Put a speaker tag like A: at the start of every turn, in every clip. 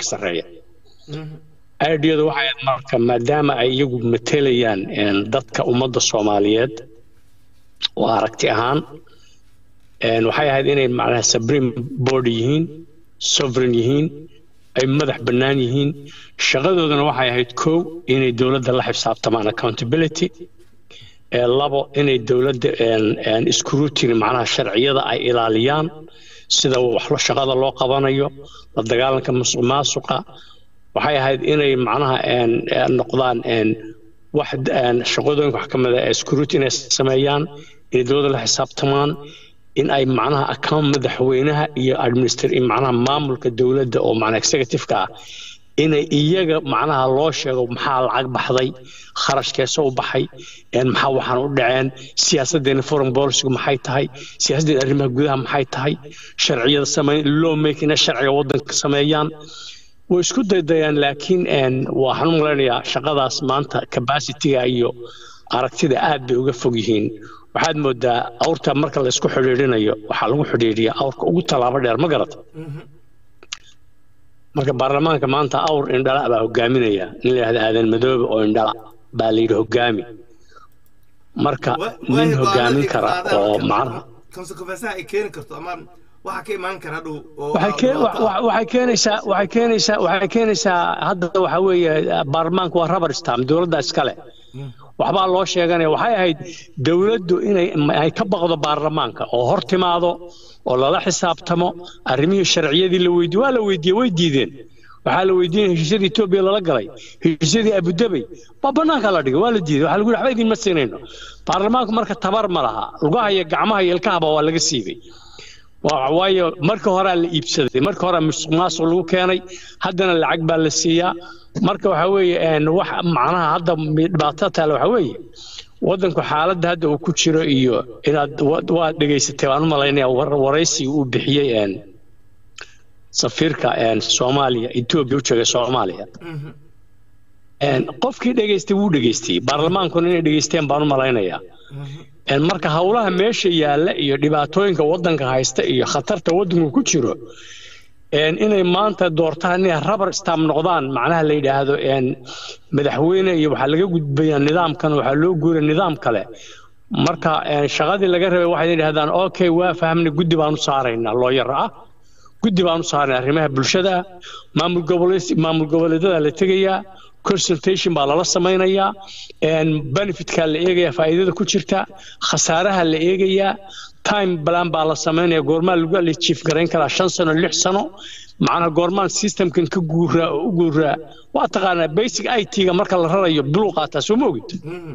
A: ka sarreeya aidiyadu waxay ahayd marka maadaama ay iyagu matelayaan dadka ummadda soomaaliyeed oo aragti ahaan waxay ahayd inay macnaha supreme board yihiin sovereign yihiin ay madax bannaan yihiin shaqadoodana waxay ahayd kow inay dowladda la xisaabtamaan accountability labo inay dowladda scrutiny macnaha sharciyada ay ilaaliyaan sida wax shaqada loo qabanayo la dagaalanka musuq maasuqa waxay ahayd inay macnaha noqdaan wax shaqadooyinka wax ka mid a scrutiny inay sameeyaan inay dowladda la xisaabtamaan in ay macnaha account madaxweynaha iyo administr macnaha maamulka dowladda oo macnaha executive-ka ah inay iyaga macnaha loo sheego maxaa lacag baxday kharashkeesa u baxay maxaa waxaan u dhaceen siyaasaddeena foreign policygu maxay tahay siyaasaddeena arrimaha gudaha maxay tahay sharciyada sameyn law makina sharciga waddanka sameeyaan way isku daydayaan laakiin waxaan u malaynayaa shaqadaas maanta capacityga iyo aragtida aad bay uga fog yihiin waxaad moodaa awrta marka la isku xidhiidhinayo waxaa lagu xidhiidhiyaa awrka ugu tallaabo dheer ma garata marka baarlamaanka maanta awr indhala baa hogaaminaya nin la yidhahda aadan madoobe oo indhala baa la yidhi hogaami marka nin hogaamin kara oo macnaha waxay keenaysaa waxay keenaysaa waxay keenaysaa hadda waxa weeye baarlamaanku waa rubber stamp dowladda iskale waxbaa loo sheeganaya waxay ahayd dowladdu inay ay ka baqdo baarlamaanka oo hor timaado oo lala xisaabtamo arrimihii sharciyadii la weydiye waa la weydiiyey way diideen waxaa la weydiinaya heshiisyadii etoobiya lala galay heshiisyadii abudabey waa bannaanka la dhigay waa la diiday waxaa lagu yidhi waxba idinma siinayno baarlamaanku marka tabar ma laha lugaha iyo gacmaha iyo ilkahaba waa laga siibay waayo marka horaa la iibsaday marka horaa musuq maasuq lagu keenay haddana lacag baa la siiyaa marka waxa weeye wax macnaha hadda dhibaato taale waxa weeye waddanku xaaladda hadda uu ku jiro iyo inaad waad dhegaysatay waan u malaynaya waraysiga uu bixiyey safiirka soomaaliya etoobiya u joogay soomaaliya qofkii dhegaystay wuu dhegaystay baarlamaankuna inay dhegaysteen baan u malaynayaa marka howlaha meesha yaalla iyo dhibaatooyinka waddanka haysta iyo khatarta waddanku ku jiro inay maanta doortaan inay rubber stamp noqdaan macnaha la yidhaahdo madaxweyne iyo waxaa laga gudbayaa nidaamkan waxaa loo guuray nidaam kale marka shaqadii laga rabay waxay yidhahdaan okay waa fahamnay guddi baan u saaraynaa looyar ah guddi baan u saaraynaa arrimaha bulshada maamul goboleed maamul goboleedyada la tegayaa consultation baa lala samaynayaa benefitkaa la eegayaa faa'iidada ku jirta khasaaraha la eegayaa time plan baa la samaynaya goormaa lagu alijiif garayn karaa shan sano lix sano macnaha goormaan systemkan ka guuraa oo u guuraa waa taqaanaa basic i t-ga marka la rarayo biluu qaataa soo ma ogid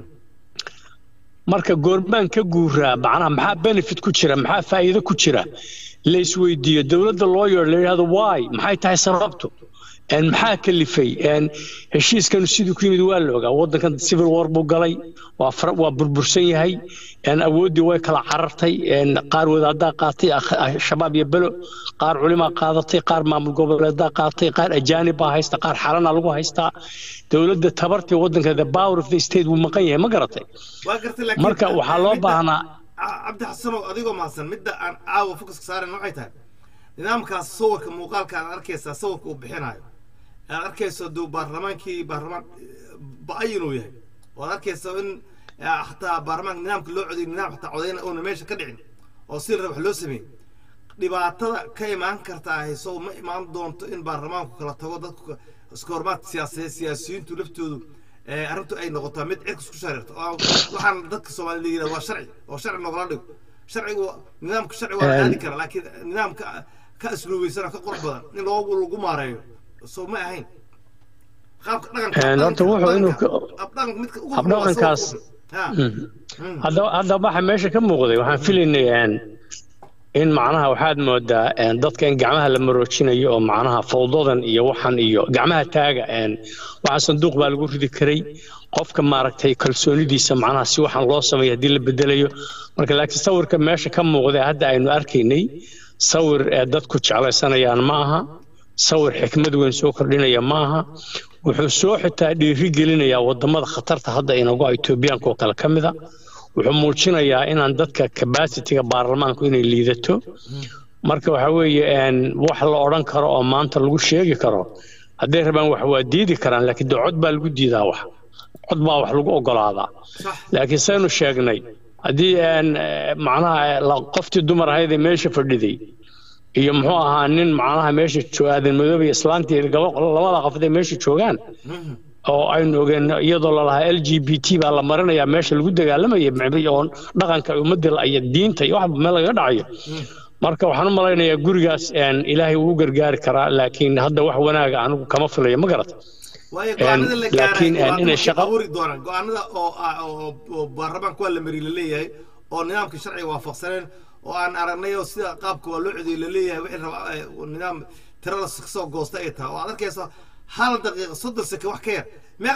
A: marka goormaan ka guuraa macnaha maxaa benefit ku jira maxaa faa'iido ku jira la isweydiiyo dowladda loo yeero la yidhahdo why maxay tahay sababtu maxaa kalifay heshiiskanu siduu ku yimid waa la ogaa waddankan civil war buu galay waa burbursan yahay awooddii way kala carartay qaar wadaadaa qaatay shabaab iyo belo qaar culimaa qaadatay qaar maamul goboleedaa qaatay qaar ajaanib baa haysta qaar xalana lagu haystaa dowladda tabartii waddanka the power of the state wuu maqan yahay ma garatay marka waxaa loo baahnaa
B: cabdi xasanow adigoo mahadsan midda aan caawa fokuska saaren waxay tahay nidaamkaas sawirka muuqaalka aad arkaysaa sawirka uu bixinayo aad arkayso duu baarlamaankii baarlamaan ba-ay inuu yahay oo aad arkayso in xataa baarlamaanka nidaamka loo codiyay nidaam xataa codayna uuna meesha ka dhicin oo si raba wax loo sameeyey dhibaatada ka imaan karta hayso ma imaan doonto in baarlamaanku kala tago dadku iska hormaad siyaasiyeed siyaasiyiintu laftoodu arrintu ay noqotaa mid cirka isku shareerto waxaan dadka soomaalida yidhahda waa sharci oo sharci noogala dhigo sharcigu nidaamka sharci waa la aadi kara laakiin nidaamka ka asluubaysan ka qurux badan in loogu lagu maareeyo soo ma ahayn qaabka
A: horta wuxuu inuu habdhaqankaas hadda waxa meesha ka muuqday waxaan filaynay in macnaha waxaad moodaa dadka in gacmaha la maroojinayo oo macnaha fawdadan iyo waxan iyo gacmaha taaga waxa sanduuq baa lagu ridi karay qofka maaragtay kalsoonidiisa macnaha si waxaan loo sameeyo haddii la bedelayo marka laakiin sawirka meesha ka muuqday hadda aynu arkaynay sawir dadku jeclaysanayaan ma aha sawir xikmad weyn soo kordhinaya ma aha wuxuu soo xitaa dhiiri gelinayaa wadamada khatarta hadda inagu etoobiyaanka oo kale ka mida wuxuu muujinayaa inaan dadka cabacitiga baarlamaanku inay liidato marka waxa weeye wax la odhan karo oo maanta lagu sheegi karo hadday rabaan wax waa diidi karaan laakiin dee cod baa lagu diidaa wax cod baa wax lagu ogolaadaa laakiin saynu sheegnay haddii macnaha qoftii dumar ahayd ee meesha fadhiday iyo muxuu ahaa nin macnaha meesha aadan madoobe iyo islaantii labada qofod ee meesha joogaan oo aynu ogeen iyadoo lalahaa l g b t baa la marinayaa meesha lagu dagaalamaya oo dhaqanka ummadda iyo diinta iyo waxba meel lagaga dhacayo marka waxaan u malaynayaa gurigaas ilaahay wuu gargaari karaa laakiin hadda wax wanaaga anigu kama filayo ma garata
B: laakiin inay shaqa abuuri doonaan go-aanada oo baarlamaanka waa la mari la leeyahay oo nidaamka sharciga waafaqsaneen oo aan aragnay oo sida qaabka waa loo codiyey la leeyahay wixii raba nidaam tirada soo goosta ay tahay oo aad arkayso hal daqiiqa soddon seke wax ka yar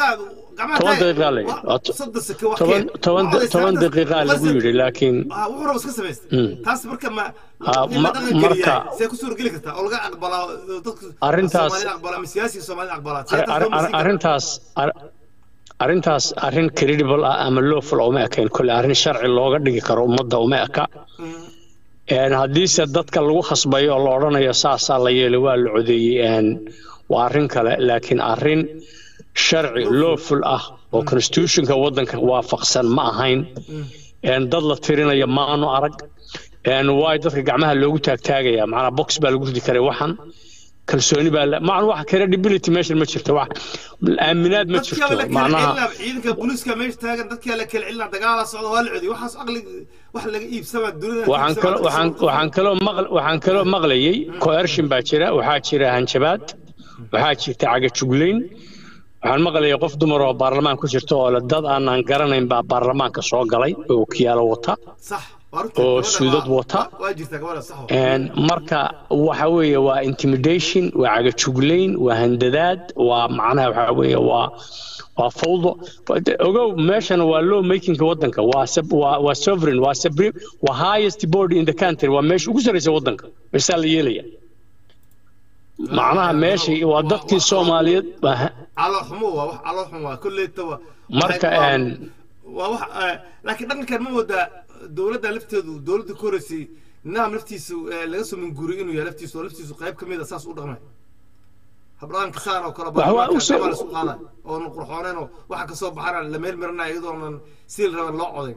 A: toban daqiiqaa lagu yidhi laakiin
B: wuxuu raba iska samaystay taas marka ma marka see ku suurageli kartaa oo laga aqbalaa dadka
A: arrintaas
B: aqbalaa ama siyaasiga soomaalida aqbalaa
A: arrintaas arrintaas arrin credible ah ama lawful uma ekayn kole arrin sharci looga dhigi karo ummadda uma eka haddiise dadka lagu khasbayo oo la odhanayo saasaa la yeelay waa la codeeyey waa arrin kale laakiin arrin sharci lawful ah oo constitutionka waddanka waafaqsan ma ahayn dad la tirinaya maanu arag waay dadka gacmaha loogu taagtaagaya macnaa box baa lagu ridi karay waxan kalsooni baa macna wax credibility meeshan ma jirto wax aaminaad ma jirto macnaha
B: ciidanka booliiska meesha taagan dadkaa la kala celina dagaala socda waa la codiy waxaas aqli wax laga iibsama dunida
A: waxaan kaloo waxaan waxaan kaloo maql waxaan kaloo maqlayay coercion baa jira waxaa jira hanjabaad waxaa jirta cagajuglayn waxaan maqlayay qof dumar oo baarlamaan ku jirta oo dad aanaan garanayn baa baarlamaanka soo galay oo kiyaalo wata oo suudad wata marka waxa weeye waa intimidation waa cagajuglayn waa handadaad waa macnaha waxa weeye waa waa fawdo ogow meeshan waa law makingka waddanka waa waa waa sovereign waa supreme waa highest board in the country waa meesha ugu sarreysa waddanka meeshaa la yeelaya macnaha meesha waa dadkii soomaaliyeed
B: calooxumo waa wax calooxum waa kolleetaba
A: marka
B: waa wax laakiin dhaqankan ma moodaa dowladda lafteedu dowladda ku horeysay nidaam laftiisu laga soo minguuriy inuu yahay laftiisu oo laftiisu qayb ka mid a saas u dhaqmay habdhaqanka saan oo kale baaisu qaada oonu qurxooneen oo waxa kasoo baxana la meel marinaya iyadoonan siil raban loo codayn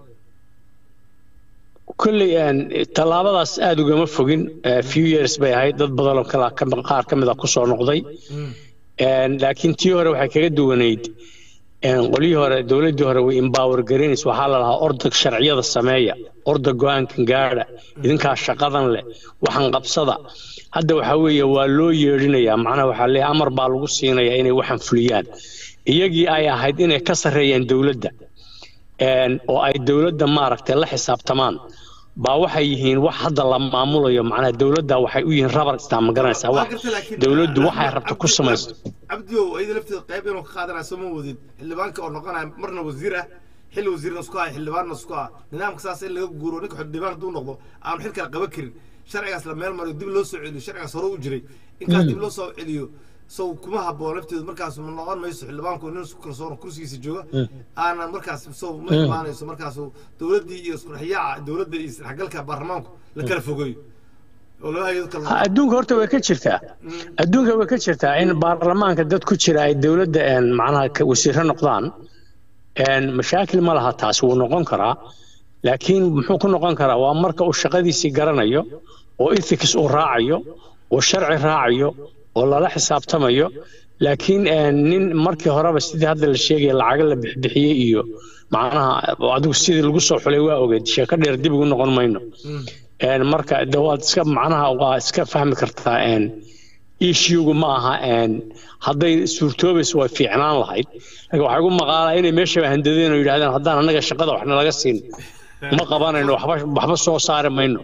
A: kolley tallaabadaas aada ugama fogin few years bay ahayd dad badanoo kala qaar ka mid a kusoo noqday laakiin tii hore waxay kaga duwanayd qolyihii hore dowladdii hore way empower garanays waxaa la lahaa orda sharciyada sameeya orda go-aankan gaadha idinkaa shaqadan leh waxan qabsada hadda waxaa weeye waa loo yeedhinayaa macnaha waxaa leeyahay amar baa lagu siinayaa inay waxan fuliyaan iyagii ay ahayd inay ka sarreeyaan dowladda oo ay dowladda maaragtay la xisaabtamaan baa waxay yihiin wax hadda la maamulayo macnaha dowladda waxay u yihiin rabar istaa ma garanaysaa wax dowladdu waxay rabta ku samaysto
B: cabdiyow ayada lafteeda qayb inuu ka qaadanaya soo ma wadid xildhibaanka oo noqonaya marna wasiir ah xilli wasiirna isku ah xildhibaanna isku ah nidaamka saas in laga guuro ninka xildhibaan hadduu noqdo aanu xil kale qaban karin sharcigaas la meel mariyo dib loo soo celiyo sharcigaas hore u jiray inkaas dib loo soo celiyo sow kuma habboon lafteedu markaas ma noqon mayso xildhibaanku nin isku kalsoon kursigiisa jooga aanan markaas sow ma imaanayso markaas dowladdii iyo isqurxiyaaca dowladda iyo isdhexgalka baarlamaanku la kala fogeeyo
A: adduunka horta way ka jirtaa adduunka way ka jirtaa in baarlamaanka dad ku jira ay dowladda macnaha wasiiro noqdaan mashaakil ma laha taas wuu noqon karaa laakiin muxuu ku noqon karaa waa marka uu shaqadiisii garanayo oo ethics uu raacayo oo sharci raacayo oo lala xisaabtamayo laakiin nin markii horeba sidii hadda la sheegaya lacaga la bixbixiyey iyo macnaha adigu sidii lagu soo xulay waa ogeed sheeko dheer dib ugu noqon mayno marka de waad iska macnaha waa iska fahmi kartaa issuegu ma aha hadday suurtoobayso way fiicnaan lahayd laakiin waxaa igu maqaalaa inay meeshaba handadeen oo yidhahdeen haddaan annaga shaqada waxna laga siin ma qabanayno waxba waxba soo saari mayno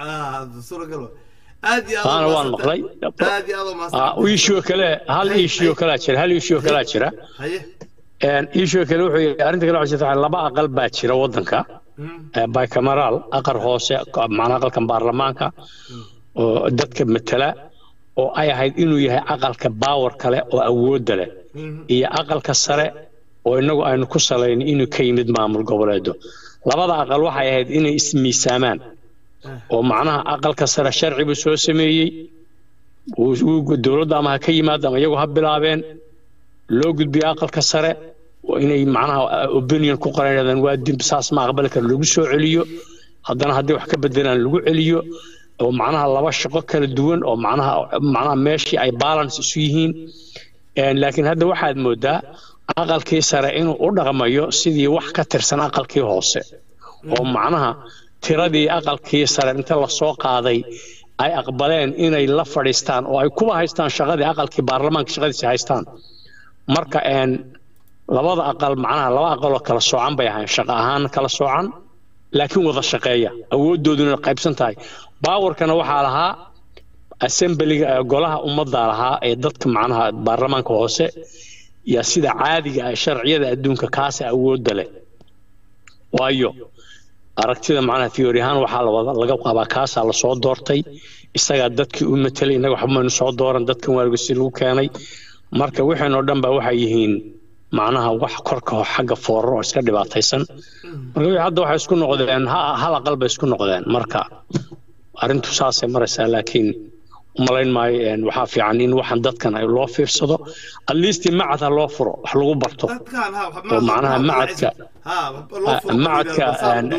A: taana waan maqlay issue kale hal issue kalaa jira hal issue kalaa jira issue kale wuxuu arrinta kale waxaa jirta laba aqal baa jira waddanka bicameral aqal hoose macnaa aqalkan baarlamaanka oo dadka matala oo ay ahayd inuu yahay aqalka baawar kale oo awoodda leh iyo aqalka sare oo innagu aynu ku salayn inuu ka yimid maamul goboleedo labada aqal waxay ahayd inay ismiisaamaan oo macnaha aqalka sare sharci buu soo sameeyey dowladda ama ha ka yimaado ama iyagu ha bilaabeen loo gudbiyo aqalka sare oo inay macnaha opinion ku qoran yidhahdaan waa dib saas ma aqbali kara lagu soo celiyo haddana haddii wax ka bedelaan lagu celiyo oo macnaha laba shaqo kala duwan oo macnaha macnaha meeshii ay balance isu yihiin laakiin hadda waxaad moodaa aqalkii sare inuu u dhaqmayo sidii wax ka tirsan aqalkii hoose oo macnaha tiradii aqalkii sare inta lasoo qaaday ay aqbaleen inay la fadhiistaan oo ay kuba haystaan shaqadii aqalkii baarlamaanka shaqadiisa haystaan marka labada aqal macnaha laba aqaloo kala soocan bay ahayn shaqo ahaan kala soocan laakiin wada shaqeeya awoodooduna qaybsan tahay baawarkana waxaa lahaa assemblyga golaha ummadda lahaa ee dadka macnaha baarlamaanka hoose yaa sida caadiga ah sharciyada adduunka kaasa awoodda leh waayo aragtida macnaha theory ahaan waxaa lawada laga qabaa kaasaa lasoo doortay isagaa dadkii u matelay innaga waxbaynu soo dooran dadkan waargasi lagu keenay marka waxaynoo dhan ba waxay yihiin macnaha wax korka xagga foorar oo iska dhibaataysan marka wixii hadda waxay isku noqdeen hal aqal bay isku noqdeen marka arrintu saasay maraysaa laakiin umalayn maayo waxaa fiican in waxan dadkan ay loo fiirsado at least macad ha loo furo wax lagu barto oo macnaha macadka macadka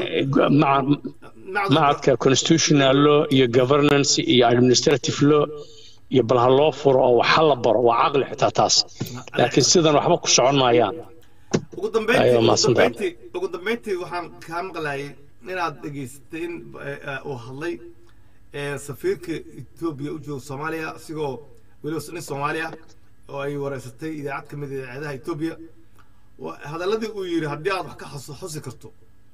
A: macadka constitutional law iyo governance iyo administrative law iyo bal ha loo furo oo wax ha la baro waa caqli xitaa taas laakiin sidan waxba ku socon maayaan
B: ugu dambeyntii ugu dambeyntii waxaan kaa maqlayay inaad dhegaysatay in uu hadlay safiirka etoobiya u jooga soomaaliya isigoo weliba nin soomaaliya oo ay wareysatay idaacad ka mid idaacadaha etoobiya hadalladii uu yidhi haddii aad wax ka xusi karto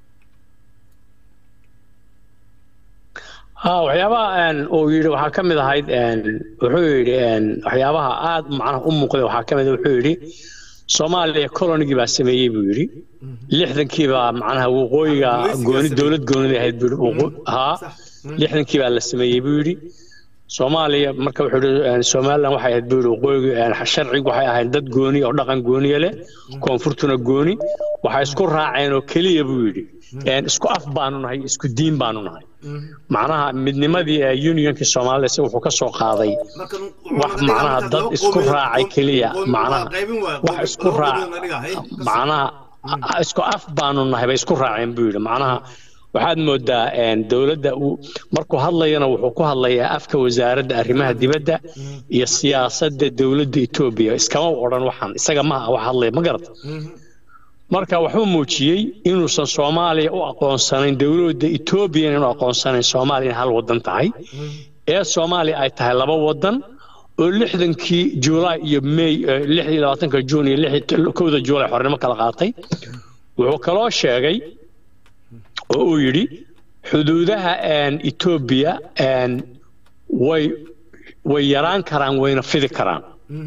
A: ha waxyaabaha uu yidhi waxaa ka mid ahayd wuxuu yidhi waxyaabaha aad macnaha u muuqday waxaa ka mid wuxuu yidhi soomaaliya kolonigii baa sameeyey buu yidhi lixdankii baa macnaha waqooyiga gooni dowlad goonida ahayd buu haa lixdankii baa la sameeyey buu yidhi soomaaliya marka wuxuu yidhi somaliland waxay ahayd buu yidhi waqooyiga sharcigu waxay ahayd dad gooni oo dhaqan gooniya leh koonfurtuna gooni waxay isku raaceen oo keliya buu yidhi isku af baanu nahay isku diin baanu nahay macnaha midnimadii unionkii soomaalida si wuxuu ka soo qaaday wax macnaha dad isku raacay keliya macnaha wax isku raac macnaha isku af baanu nahay bay isku raaceen buu yidhi macnaha waxaad moodaa dowladda uu markuu hadlayana wuxuu ku hadlayaa afka wasaaradda arrimaha dibadda iyo siyaasadda dowladda etoobiya iskama odhan waxaan isaga maha wax hadlaya ma garata marka wuxuu muujiyey inuusan soomaaliya u aqoonsanayn dowladda etoobiya inuu aqoonsanayn soomaaliya in hal wadan tahay ee soomaaliya ay tahay laba wadan oo lixdankii juulaay iyo may lix iyo labaatanka juun iyo kowda juulaay xornimo kala qaatay wuxuu kaloo sheegay oo uu yidhi xuduudaha etoobiya way way yaraan karaan wayna fidi karaan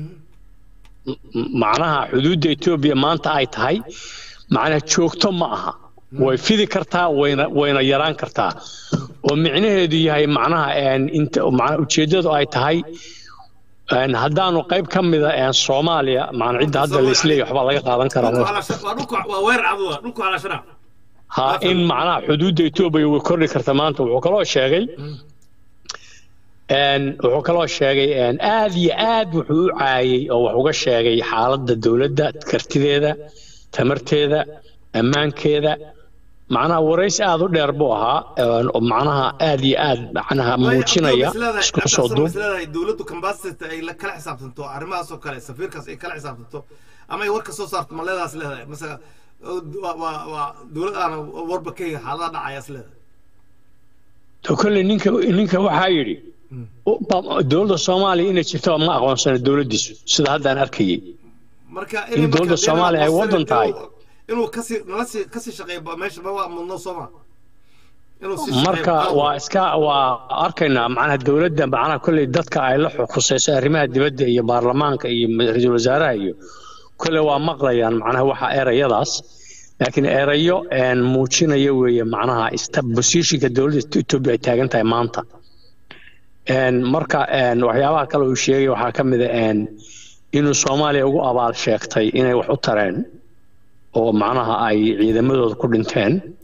A: macnaha xuduudda etoobiya maanta ay tahay macnaha joogto ma aha way fidi kartaa wayna wayna yaraan kartaa oo micnaheedu yahay macnaha inta macnaha ujeeddadu ay tahay haddaanu qayb ka mida soomaaliya macna cidda hadda la isleeyahay waxbaa laga qaadan karaa ha in macnaha xuduudda etoobiya way kordhi karta maanta wuxuu kaloo sheegay wuxuu kaloo sheegay aad iyo aad wuxuu u caayey oo wax uga sheegay xaaladda dowladda kartideeda tamarteeda ammaankeeda macnaha waraysi aad u dheer buu ahaa macnaha aad iyo aad macnaha muujinaya isku soo duub
B: dowladdu kambasita ay kala xisaabtanto arrimahaas oo kale safiirkaas ay kala xisaabtanto ama ay war ka soo saarto ma leedaas leedahay masala waa dowlad aan warba ka xaaladaha dhacayaas leedahay
A: kolley ninka ninka waxaa yidhi dowladda soomaaliya inay jirto ma aqoonsana dowladdiisu sida haddaan arkayey in dowladda soomaaliya ay waddan tahay
B: inuu kasii nalasii kasii shaqeeyo meesha ma waa mudno sooma
A: marka waa iska waa arkaynaa macnaha dowladda macnaha kolley dadka ay la khusayso arrimaha dibadda iyo baarlamaanka iyo ra-iisul wasaaraha iyo kolley waa maqlayaan macnaha waxa erayadaas laakiin erayo muujinaya weeye macnaha positionka dowladda etoobiya ay taagan tahay maanta marka waxyaabaha kale uu sheegay waxaa ka mid a inuu soomaaliya ugu abaal sheegtay inay wax u tareen oo macnaha ay ciidamadooda ku dhinteen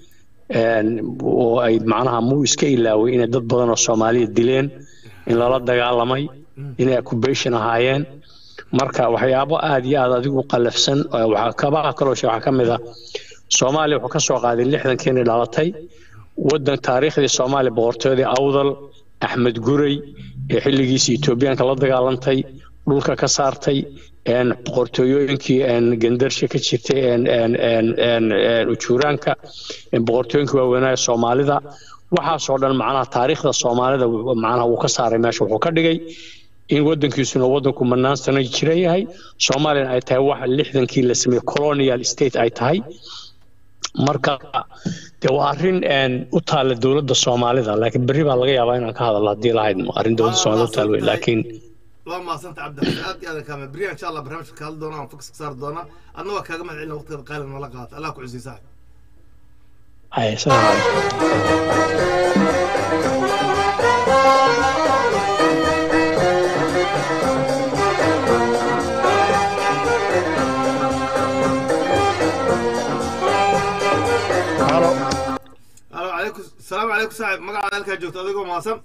A: oo ay macnaha muu iska ilaaway inay dad badan oo soomaaliya dileen in lala dagaalamay inay occupation ahaayeen marka waxyaabo aad iyo aad adigu qallafsan kabaha kaloo waxaa ka mid ah soomaaliya wuxuu ka soo qaaday lixdankiinay dhalatay waddan taariikhdii soomaaliya boqortooyadii awdal axmed guray ee xilligiisii etoobiyaanka la dagaalantay dhulka ka saartay boqortooyooyinkii gandarsha ka jirtay ujuuraanka boqortooyinkii waaweynaa soomaalida waxaasoo dhan macnaha taariikhda soomaalida macnaha wuu ka saaray meesha wuxuu ka dhigay in waddankiisuna waddanku mannaan sano jira yahay soomaaliyana ay tahay wax lixdankii la sameeyey colonial state ay tahay marka de waa arrin u taalla dowladda soomaalida laakiin berri baa laga yaabaa inaan ka hadalno haddii lahayd arrin dowladda soomaalida u taal wey laakiin
B: waa mahadsanta cabdixasan aad iyo aad kaame beriya insha allah barnaamijka ka hadli doona aan fokus ka saari doona adna waa kaaga mahad celina waqtigeeda qaalin nala qaata allah ku cusii saaxib
A: hay salaam calaykum
B: السلام عليكم صاحب مقعد هلك جوت أديكم ماسم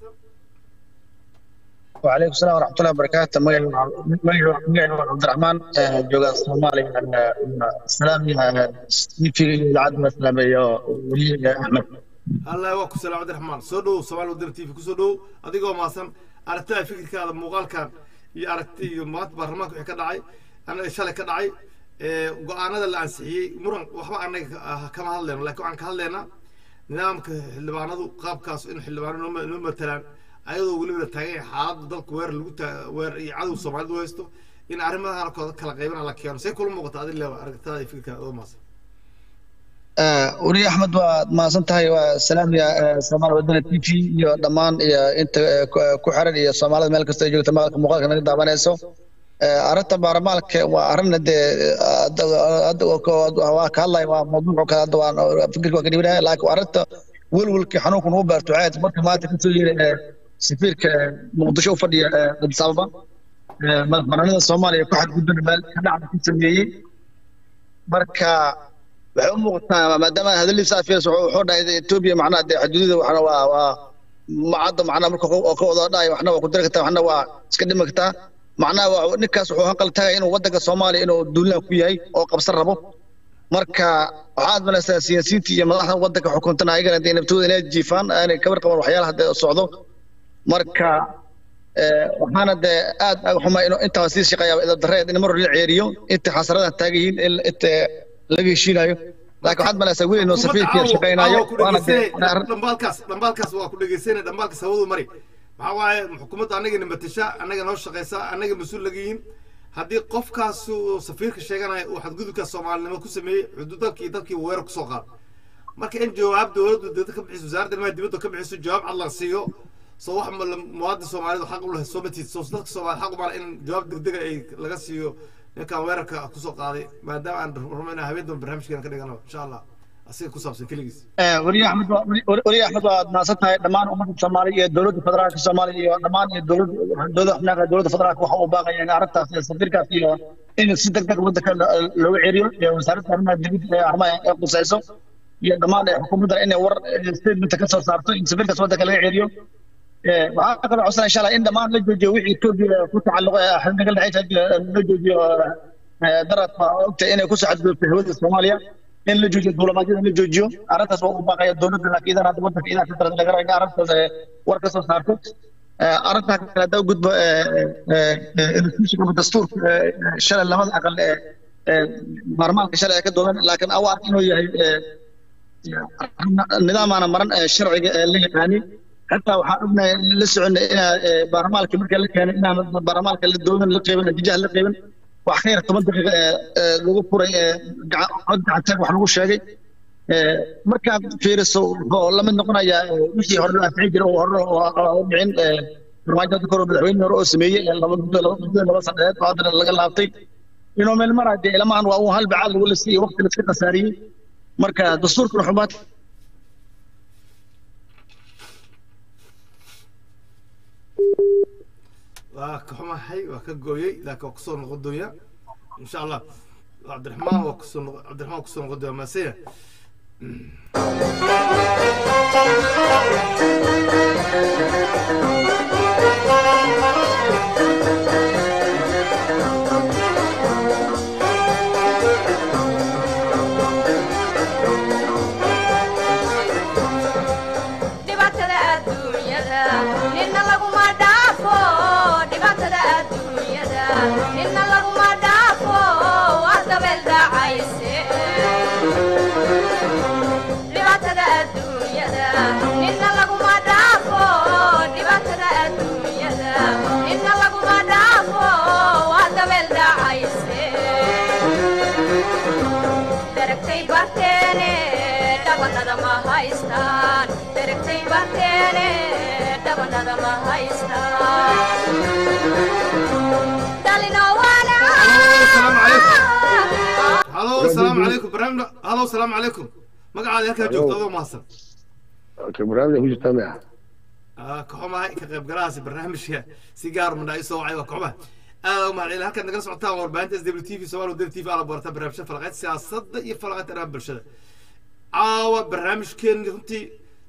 C: وعليكم السلام ورحمة الله وبركاته مقعد عبد الرحمن جوجا الصومالي السلام في العدم السلام يا ولي أحمد
B: الله يوفقك السلام عبد الرحمن سودو سوال ودر تي في كسودو أديكم ماسم أرتاي فكر كذا مقال كان يأرتي مات برمك وحكي دعي أنا إيش اللي كدعي go-aanada la ansixiyey muran waxba anaga kama hadlayno laakiin waxaan ka hadlaynaa nidaamka xildhibaanadu qaabkaas in xildhibaano noo matalaan ayadoo weliba la taagan yahay xaaladda dalka weer lagu weer iyo cadow soomaalidu haysto in arrimaha halkooda kala qaybana la keeno say kula muuqata adin leewa aragtada iyo fikirka oo maasan
C: weli axmed waad mahadsan tahay waa salaam ya soomaali wadana t v iyo dhammaan iyo inta ku xiran iyo soomaalida meel kasta ay joogta maqalka muuqaalka naga daawanayso arrinta baarlamaalka waa arrin dee waa ka hadlaya waa mawduuc kale hadda waan fikirka waa ka dhibinaya laakiin arrinta welwelkii xanuunka nagu beerto waxay tahay marka maanta kasoo yeeri safiirka muqdisho u fadhiya addis ababa madaxbannaanida soomaaliya ku xadgudbana meel ka dhacda ku sameeyey marka waxay u muuqataa maadaama hadalliisa afias wuxuu dhahay etoobiya macnaha dee xuduudada waxna waa waa macadda macnaha marka oo ka wada dhahay waxna waa ku dari kartaa waxna waa iska dhimi kartaa macnaha ninkaas wuxuu hanqal tagay inuu waddanka soomaaliya inuu duulaan ku yahay oo qabsan rabo marka waxaad malaysaa siyaasiyiinta iyo madaxda waddanka xukuntana ayagana dee naftooda inay jiifaan aanay kabar qaban waxyaalaha dee socdo marka waxaana dee aad aga xuma inuu intaa sii shaqeeyaa idab darreed in mar hore la ceeriyo inta xasaradaha taagan yihiin in inta laga heshiinayo laakiin waxaad malaysaa weli inuu safiirkii shaqeynayo
B: dhambaalkaas dhambaalkaas waa ku dhegeysanaya dhambaalkaas hawadu mari maxaa waaye xukuumadda annaga matasha annaga noo shaqeysa annaga mas-uul laga yihiin haddii qofkaas safiirka sheeganaya uu xadgudubka soomaalinimo ku sameeyey xuduud dalkii dalkii weerar kusoo qaado marka in jawaab dowladdu dowladda ka bixiso wasaaradda arrimaha dibadda ka bixiso jawaab cad la siiyo soo wax muwaadin soomaalidu xaq u leh soo matiid soo dadka soomaalida xaq u mala in jawaab degdega ay laga siiyo ninkan weerarka kusoo qaaday maadaama aan rabno inaan habeen dambe barnaamijkeena ka dhigano insha allah asiga ku saabsan keligiis
C: weli axmed weli axmed waad mahadsan tahay dhammaan ummadda soomaaliya iyo dowladda federaalka soomaaliya iyo dhammaan iyo dowladda dowladda xubnaha dowladda federaalka waxa uu baaqaya in arrintaas iyo safiirkaas iyo in si degdeg waddanka looga ceriyo iyo wasaaradda arrimaha dibadda ee arrimaha ee qusayso iyo dhammaan xukuumadda inay war statementa ka soo saarto in safiirkaas waddanka laga ceriyo waxaa kaloo codsanaya insha allah in dhammaan la joojiyo wixii etoobiya ku tacalluqo xubnaga dhexeysa la joojiyo daradka ogtahay inay kusoo xadgudubtay hawada soomaaliya in la joojiyo duulamaadyada in la joojiyo arrintaas waa u baaqaya dowladda laakiin idan hadda waddanka idaa ka daran laga raba in arrintaas war ka soo saarto arrintaa kale haddaa u gudbo institutionka ama dastuurka shalay labada aqal ee baarmaalka shalay ay ka doodan laakiin awa ark inuu yahay nidaamaana maran sharciga ee la yaqaanin حتى waxaan ognahay la soconay inaa baarmaalka marka la keenay inaan baarmaalka la doodan la qeybin natiijaha la qeybin wax ka yar toban daqiiqa lagu furay cod gacanteeg wax lagu sheegay markaad fiiriso wuxuu la mid noqonayaa wixii hore loo anfixin jiray oo hore oo dhicin farmaajada kor madaxweyne hore oo sameeyey laba muddo laba muddo laba sanadeed oo haddana laga laabtay inuu meel maraa dee ilamahan waa uu hal bacaad lagu lasiiyey waqti la iska khasaariyey marka dastuurkan xumaad
B: waa ka xumahay waa ka gooyey laakiin waa kusoo noqon doonyaa insha allah cabdiraxmaan waa kusoo noqon cabdiraxmaan kusoo noqon doonyaa maasaya
D: dhibaatada adduunyada nina laguma dhaafo dhibaatada adduunyada nina laguma dhaafo waa dabeel dhacayse dhibaatada adduunyada nina laguma dhaafo dhibaatada adduunyada nina laguma dhaafo waa dabeel dhacayse daragtay barteene dhabanada ma haystaan daragtay barteene dhabanada ma haystaan dhalino
B: halo asalaamu calaykum barnaamij halo asalaamu calaykum magacaada halkaa joogto adoo mahadsan
E: barnaamijka ku jirtaa maya
B: Ah, kaxumahay ka qaybgalahaasi barnaamijka si gaar mandhaa isoo wacay waa kaxumaha aad u mahadcelin halkaad nagala socotaan waa warbaahinta s w t v somaali wadani t v ala barata barnaamijka falaqeyd siyaasadda iyo falaqeyd arrimaha bulshada caawa barnaamijkeeni runtii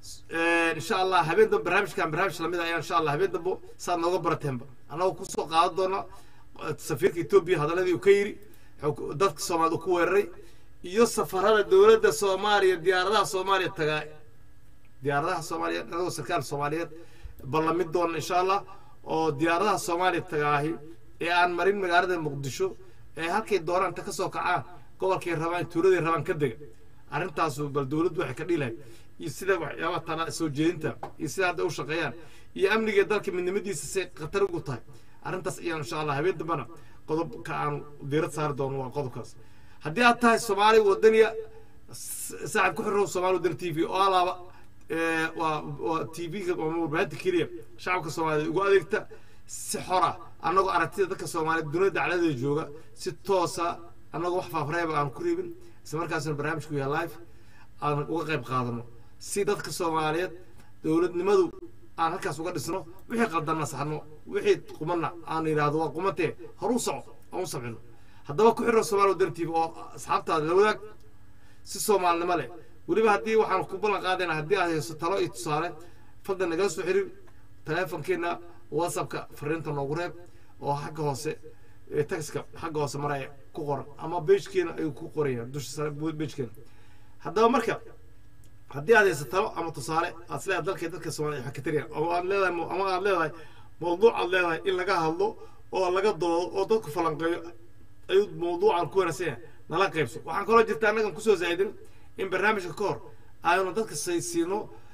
B: insha allah habeen dambe barnaamijkan barnaamij lamid ayaa insha allah habeen dambe saad nooga barateenba annagoo kusoo qaadan doona eh, safiirka etoobiya hadaladii uu ka yiri xog- dadka soomaalida uu ku weeraray iyo safarada dowladda soomaaliya diyaaradaha soomaaliya tagaa diyaaradaha soomaaliyeed anagoo sarkaal soomaaliyeed ballamid doona insha allah oo diyaaradaha soomaaliya tagaahi ee aan marin magaalada muqdisho ee halkay doonaan ta kasoo kacaan gobolkay rabaan tuuladay rabaan ka dega arrintaasu bal dowladdu waxay ka dhilahay iyo sida waxyaabaha tala soo jeedinta iyo sida hadda u shaqeeyaan iyo amniga dalka midnimadiisa say khatar ugu tahay arrintaas ayaan insha allah habeen dambana qodobka aan diirad saari doono waa qodobkaas haddii aad tahay soomaali wadaniya saaxib ku xirrow soomaali wadani t v oo alaaba ee, waa waa t v-ga ama warbaahinta keliya shacabka soomaaliyeed ugu adeegta si xora annagoo aragtida dadka soomaaliyeed dunida dacladeeda jooga si toosa annagoo wax faafreeba aan ku riibin isla markaasna barnaamijku yahay live aan uga qayb qaadano si dadka soomaaliyeed dowladnimadu aan halkaas uga dhisno wixii qaldanna saxno wixii qumanna aan yidhaahdo waa qumantee horu soco aan u samcino haddaba ku xirro soomaali wadani t v oo asxaabtaada la wadaag si soomaalinimo leh weliba haddii waxaan ku ballan qaadayna haddii aad hayso talo iyo tusaale fadlan nagala soo xiriir teleefonkeenna whatsappka fariinta noogu reeb oo xagga hoose ee taxiska xagga hoose maraya ku qoran ama beejkeena ayuu ku qoraya dusha sare beejkeena haddaba marka haddii aad hayso talo ama tusaale aad isleedahay dalka dadka soomaaliya waxaa ka tariya ama aad leedahay ama aad leedahay mawduuc aad leedahay in laga hadlo oo laga doodo oo dadku falanqeeyo ayuu mawduucan ku wanaagsan yahay nala qaybso waxaan kaloo jirta annagan kusoo zaa'idin in barnaamijka ka hor aynu dadka saysiino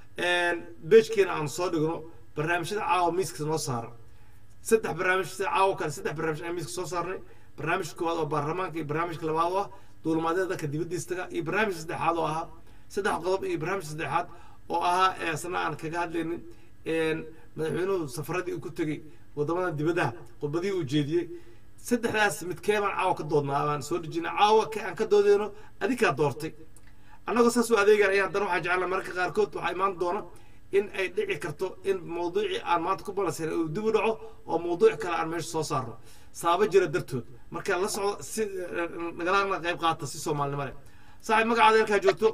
B: beejkeena aanu soo dhigno barnaamijyada caawa miiska noo saaran saddex barnaamij sida caawa kale saddex barnaamij ayaan miiska soo saarnay barnaamijka koowaad oo baarlamaanka iyo barnaamijka labaad oo ah duulimaadyada dadka dibaddiisa taga iyo barnaamijka saddexaad oo ahaa saddex qodob iyo barnaamijka saddexaad oo ahaa ee isna aan kaga hadlaynin madaxweynuhu safaradii uu ku tegey wadamada dibadaha khudbadii uu jeediyey saddexdaas midkee baan caawa ka doodnaa baan soo dejinay caawa ka aan ka doodeyno adikaa doortay annagoo saas u adeegan ayaan haddana waxaan jecelnaa mararka qaarkood waxaa imaan doona in ay dhici karto in mawduucii aan maanta ku balansan uu dib u dhaco oo mawduuc kale aan meesha soo saarno sababo jira dartood marka la socdo si nagalana qayb qaata si soomaalinimo leh saaxiib magacaada halkaa joogto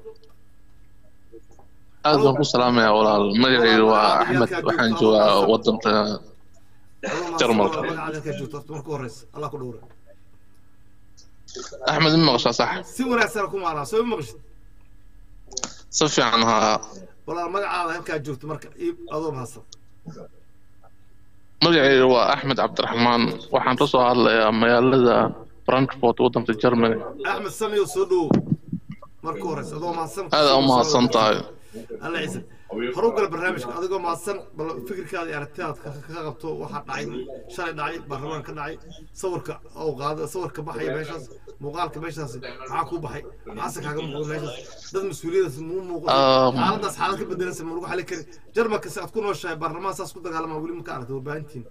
F: aad baan ku salaamayaa walaal magacayga waa axmed waxaan joogaa wadanka jarmalka
B: magacaada halkaa joogto horta marka horeysa allah ku dhowra
F: axmed ma maqashaa sax
B: si wanaagsan ku maalaa soo ma maqashid
F: si fiican haa
B: walaal magacaada halkaa joogto marka ii adoo mahadsan
F: magacayga waa axmed cabdiraxmaan waxaan ka soo hadlayaa magaalada frankfurt wadanka germany
B: axmed samiyo soo dhowo marka horeysa adoo mahadsan
F: aad aa u mahadsan tahay
B: alla ciise horu gala barnaamijka adigoo mahadsan bal fikirkaada iyo aragtidaad ka ka qabto waxaa dhacay shalay dhacay baarlamaan ka dhacay sawirka oo qaada sawirka baxaya meeshaas muuqaalka meeshaas maxaa kuu baxay maxaase kaaga muuqda meeshaas dad mas-uuliyadaas muu muuqda
F: Um,
B: xaaladaas xaalad ka bedelansa ma lagu xali kari jarmalka si aad ku nooshahay baarlamaan saas ku dagaalamaa weli ma ka aragtay warbaahintiin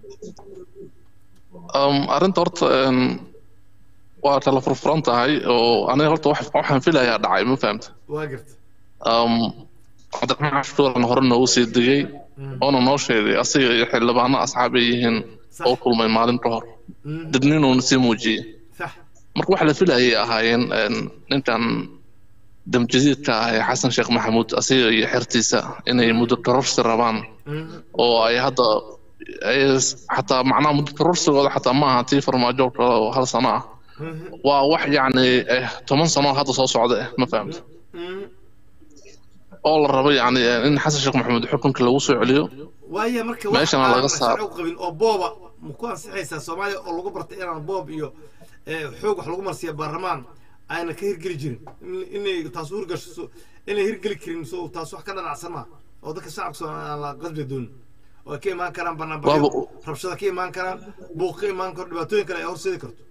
F: Um, arrinta horta een, waa kala furfuran tahay oo aniga horta wax- waxaan filayaa dhacay ma fahamta
B: waa garta
F: um, cabdiraxmaan cashuuran hore noogu sii digay oona noo sheegay asiga iyo xildhibaano asxaab ay yihiin oo kulmay maalin ka hor dadninuuna sii muujiyey
B: sax
F: marka wax la filayay ahaayeen een, ninkan damjadiidka ah ee xasan sheekh maxamuud asiga iyo xertiisa inay muddo kororsi rabaan oo ay hadda ay xataa macnaha muddo kororsigooda xataa ma aha tii farmaajo oo kale oo hal sano ah waa wax yacni eh, toban sano hadda soo socda eh ma fahamta oo la rabo yacni eh, in xasan sheekh maxamuud xukunka lagu soo celiyo
B: waaya marka
F: Meeshana
B: wax
F: laga
B: aan
F: saaro.
B: sharci u qabin oo booba ma ku ansixaysaa soomaaliya oo lagu bartay inaan boob iyo eh, xoog wax lagu marsiiya baarlamaan ayna ka hirgeli jirin In- inay taas u hirgasho so- inay hirgeli karin so taas wax ka dhanacsan maa oo dadka shacabka Soomaaliya aan la qasbi doonin oo ay ka imaan karaan banaanbaxyo
F: Waaba-
B: rabshada ka imaan karaan buuq ka imaan karo dhibaatooyin kale ay horseedi karto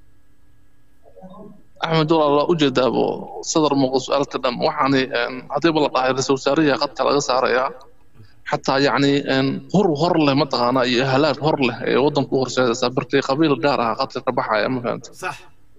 F: axmed walaal ujeedaabo sadar muuqda su-aalka dhan waxaani een, haddiiba la dhahay ra-iisul wasaarihi qadka laga saarayaa xataa yacni een, hor hor leh mataqaana iyo halaag hor leh ee waddanka u horseedaysaa barkii qabiil gaar ah qadka ka baxaya ma fahamta
B: sax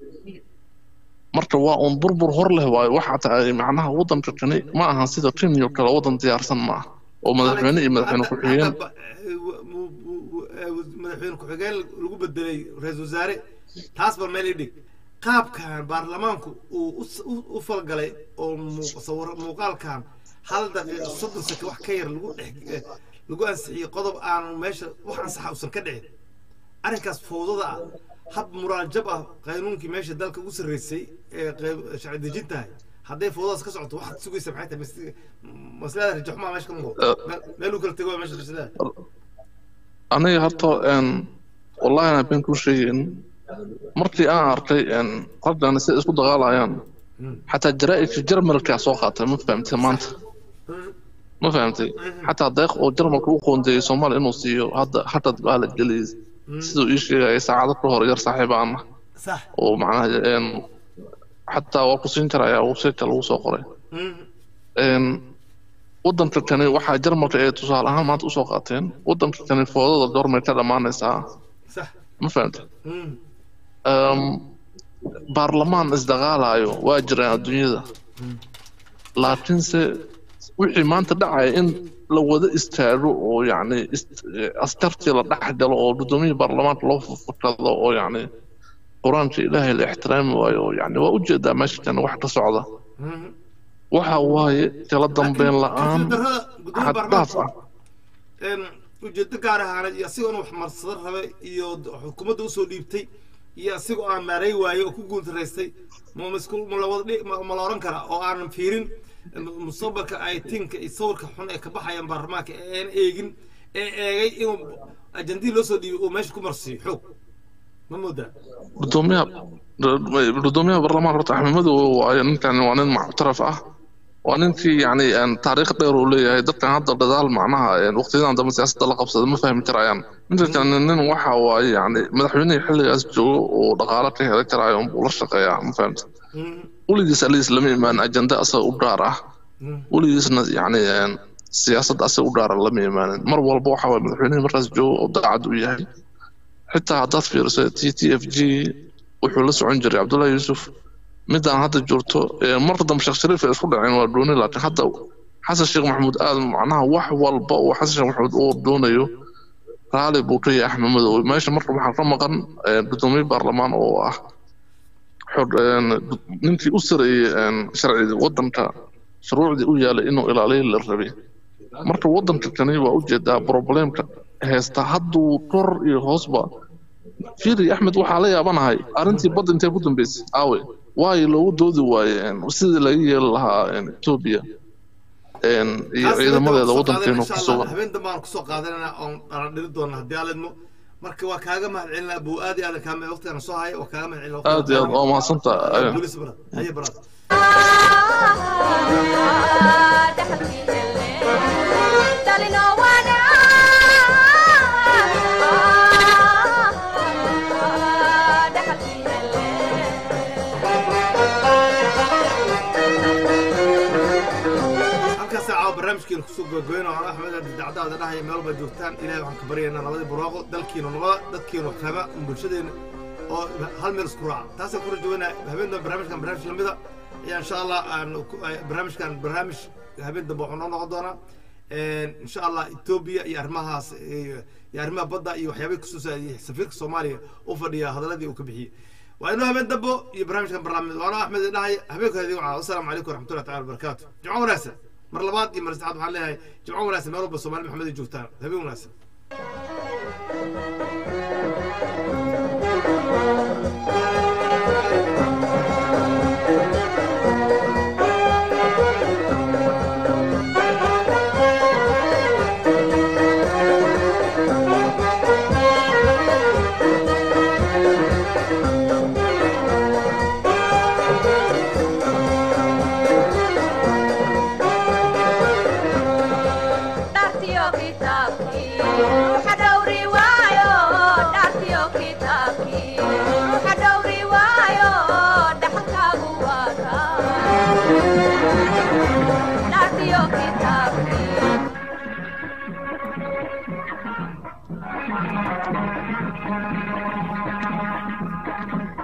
F: marka waa uun burbur hor leh waayo waxa tahay macnaha waddanka kani ma ahan sida kenya oo kale waddan diyaarsan ma ah oo madaxweyne iyo madaxweyne
B: Hadda-
F: ku-xigeen
B: hadda ba- eh, w- w- w- eh, madaxweyne ku-xigeen lagu bedelay ra-iisul wasaare taas ba meel idhig qaabkan baarlamaanku uu u s- u- u falgalay oo muu- sawir- muuqaalkan hal daqiiqa soddon seke wax ka yar lagu dhex eh, lagu ansixiyey qodob aan meesha wax ansaxa uusan ka dhicin arrinkaas fowdada ah hab muraajab ah qaynuunkii meesha dalka ugu sarreysay ee qayb- sharci dejintahay hadday fowdadaas ka socoto waxaad sugaysa maxay tahay mas- maslada rajaxumaa meesha ka muuqdo Meel- meel uu kala tego waa meesha maslada
F: aniga horta een, wallahi ana been kuu sheegin markii aan arkay een, raggan sida isku dagaalayaan xataa jaraa'idka jarmalka soo qaatay ma fahamtay maanta ma fahamtay xataa deeq oo jarmalka u qoondeeyey soomaaliya inuu siiyo hadda hadda baa la geliyey siduu ii sheegayay saacado ka hor yar saaxiib aan ah
B: sax
F: oo macnaha een, xataa waa ku siin karayaa websiteka lagu soo qoray een, waddanka kani waxaa jarmalka ay tusaale ahaan maanta usoo qaateen waddanka kani foodada goormay ka dhammaanaysaa
B: sax
F: ma fahamtay Um, baarlamaan isdagaalayo waa jiraan adduunyada laakiinse wixii maanta dhacaya in la wada istaago oo yacni ist- eh, askartii la dhex galo oo gudoomiyihii baarlamaanka loo fakado oo yacni qur-aanka ilaahay la ixtiraami waayo oo yacni waa ujeedaa meesha kan wax ka socda waxa waaye kala dambeyn la-aan
B: darada gudoomiye
F: xad dhaaf
B: baarlamaanka
F: ah
B: een, ujeedo gaar ahaaneed iyo asigoo wax marsado rabay iyo d- xukuumadda usoo dhiibtay iyo asigoo aan maaray waayey oo ku guultaraystay ma masku ma la wada dhi- ma- ma la oran karaa oo aanan fiirin m- mustaqbalka ay tinka iyo sawirka xun ee ka baxayaan baarlamaanka ee aan eegin ee eegay inuu ajandihii loo soo dhiibay uu meesha ku marsiiyo xoog ma moodaa
F: gudoomiyaha gudoomiyaha baarlamaanka horta axmed madow waayo ninkan waa nin muctaraf ah waa ninkii yacni een, taariikh dheer uu leeyahay dadkan hadda gadaal macnaha een, waqtiyadan dambe siyaasadda la qabsada ma fahmi karayaan ninka kale nin waxa waaye yacni madaxweynihii xilligaas joogo oo dhaqaale ka heli karaayo unbuu la shaqeeyaa ma fahamta weligiis aliis lama imaan ajenda asaga u gaar ah weligiisna yacni een, siyaasadda asaga u gaara lama imaanin mar walba waxa waaye madaxweynihii markaas joogo oo daacad u yahay xitaa haddaad fiiriso t t f g wuxuu la socon jiray cabdullahi yuusuf midaan hadda joogto ee mar dambe sheekh shariif ay isku dhaceen waa dooni laakiin hadda xasan sheekh maxamuud aad macnaha wax walba uu xasan sheekh maxamuud uu doonayo raali buu ka yahay axmed madow meesha marka waxaa ka maqan ee, gudoomiye baarlamaan oo ah xor- een, ninkii u sareeyey een, sharciga waddanka shuruucdii u yaalay inuu ilaaliyo la rabay marka waddanka kani waa ujeedaa problemka heesta hadduu kor iyo hoosba fiiri axmed waxaa la yaabanahay arrintii badda intee ku dambeysay aawe waayo loogu doodi waaye een, sidii laga yeeli lahaa een, etoobiya een, iyo
B: Taas
F: ciidamadeeda
B: habeen dambe aan
F: waddankeenu
B: kusoo
F: ku
B: qaadanaa, insha Allah.
F: sugan
B: habeen dambe aan kusoo qaadanana oon aan dhiri doona haddii aan idmo marka waa kaaga mahadcelinaa buu aad iyo aad kaame waqtigan soo haya waa kaaga mahadcelina
F: aad iyo aad waa mahadsantahay
B: bolis barad haye barad halkaas caawa barnaamijkeena kusoo gogoyno aan axmed abdi dacdaada dhahaya meel walba joogtaan ilaahay waxaan ka baryaynaa nabadii barwaaqo dalkiina nabada dadkiina wax fahma bulshadeena oo hal meel isku raaca taasaan ku rajaweynaa habeen dambe barnaamijkan barnaamij lamida ayaa insha allah aan ku- ay- barnaamijkan barnaamij habeen dambe waxuu noo noqon doonaa insha allah etoobiya iyo arrimahaas iyo iyo arrimaha badda iyo waxyaabay kusoo saadiyey safiirka soomaaliya u fadhiya hadaladii uu ka bixiyey waa inuu habeen dambo iyo barnaamijkan barnaamij waana axmed idhahay habeenkooda idiin wacaa wasalaamu calaykum waraxmatullahi taala wabarakaatu jimco wanaagsan mar labaad iyo mar saddexaad waxaan leeyahay jimco wanaagsan meel walba soomaali maxamed ay joogtaan habeen wanaagsan
D: dhaartiyo kita